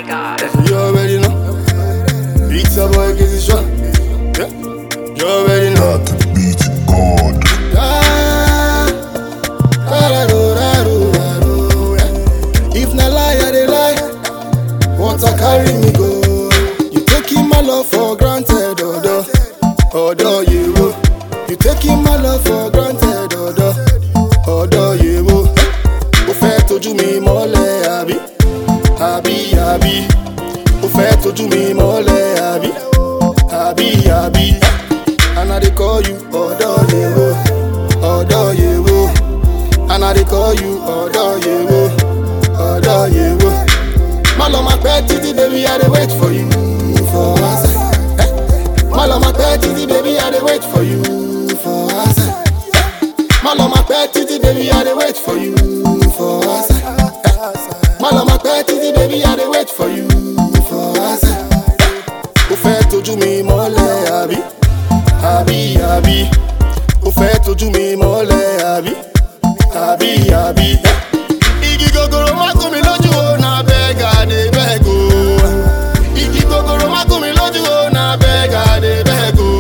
god. You already know. Beats a boy, get it shot. Yeah. You already know. Got the beat God. Ah, da-da-do, da-do, da-do, yeah. If na lie, I dey lie. Water carry me go. You taking my love for granted, odo, odo yewo. You taking my love for granted, odo, odo yewo. Ó fẹ́ tójú mi mọ́lẹ̀ àbí, àbí àbí. Ó fẹ́ tójú mi mọ́lẹ̀ àbí, àbí àbí. And I dey call you odo yewo, odo yewo. And I dey call you odo yewo, odo yewo. Má lọ máa pẹ́ títí baby I dey wait for you for answer. Eh? Má lọ máa pẹ́ títí baby I dey wait for you for answer. Má lọ máa pẹ́ títí baby I dey wait for you for answer. Eh? Má lọ máa pẹ́ títí baby I dey wait for you for answer. Ó fẹ́ tójú mi mọ́lẹ̀ àbí, àbí àbí. Ó fẹ́ tójú mi mọ́lẹ̀ àbí, àbí àbí. Igi gogoro má gún mi lójú o, na beg I dey beg o. Igi gogoro má gún mi lójú o, na beg I dey beg o.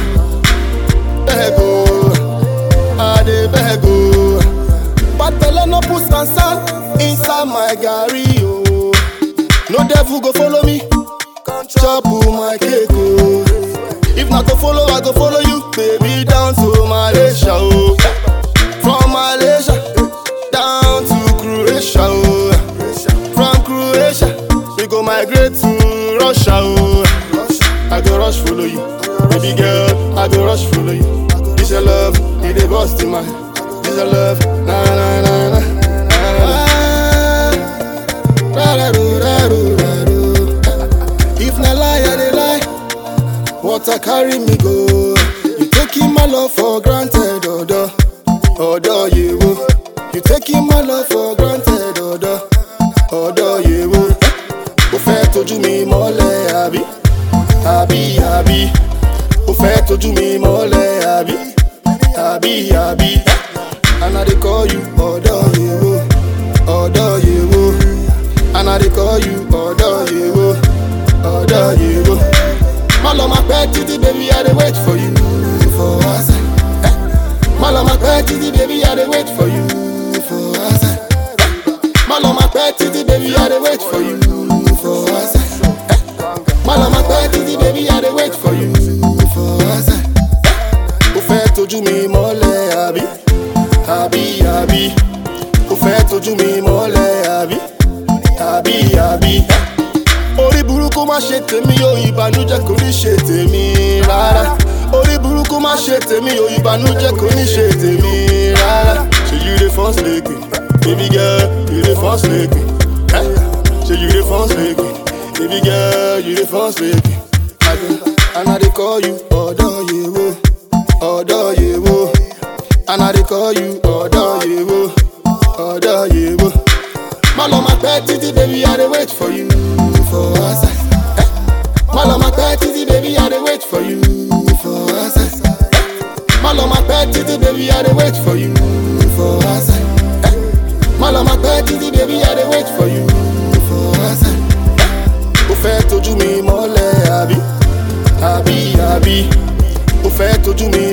Beg o, I dey beg o. Bad belle no put sansan inside my garri o. No devil go follow me, chop my cake o. If na to follow, I go follow you, baby, down to Malaysia o. From Malaysia down to Croatia o. From Croatia we go migrate to Russia o. I go rush follow you, baby girl, I go rush follow you. This your love, it dey bust in my head. This your love, na na na na. na, na. Da-da-do-da-do-da-do. If na lie, I dey lie. Water carry me go. You taking my love for granted, odo, odo yewo. You taking my love for granted, odo, odo yewo. Ó fẹ́ tójú mi mọ́lẹ̀ àbí, àbí àbí. Ó fẹ́ tójú mi mọ́lẹ̀ àbí, àbí àbí. And I dey call you odo yewo, odo yewo. And I dey call you odo yewo, odo yewo. Má lọ máa pẹ́ títí baby I dey wait for you for answer. Eh? Má lọ máa pẹ́ títí baby I dey wait for you for answer. Eh? Má lọ máa pẹ́ títí baby I dey wait for you for answer. Eh? Má lọ máa pẹ́ títí baby I dey wait for you for answer. Eh? Ó fẹ́ tójú mi mọ́lẹ̀ àbí, àbí àbí. Ó fẹ́ tójú mi mọ́lẹ̀ àbí, àbí àbí. Eh? orí burúkú má ṣe tèmi o ìbànújẹ́ kò ní ṣe tèmi rárá orí burúkú má ṣe tèmi o ìbànújẹ́ kò ní ṣe tèmi rárá ṣe you dey force leke baby girl you dey force leke eh? ṣe you dey force leke baby girl you dey force leke and i dey call you ọ̀dọ́ yewo ọ̀dọ́ yewo and i dey call you ọ̀dọ́ yewo ọ̀dọ́ yewo. Má lọ máa pẹ́ títí baby I dey wait for you for answer. Eh? Má lọ máa pẹ́ títí baby I dey wait for you for answer. Eh? Má lọ máa pẹ́ títí baby I dey wait for you for answer. Eh? Má lọ máa pẹ́ títí baby I dey wait for you for answer. Eh? Ó fẹ́ tójú mi mọ́lẹ̀ àbí, àbí àbí. Ó fẹ́ tójú mi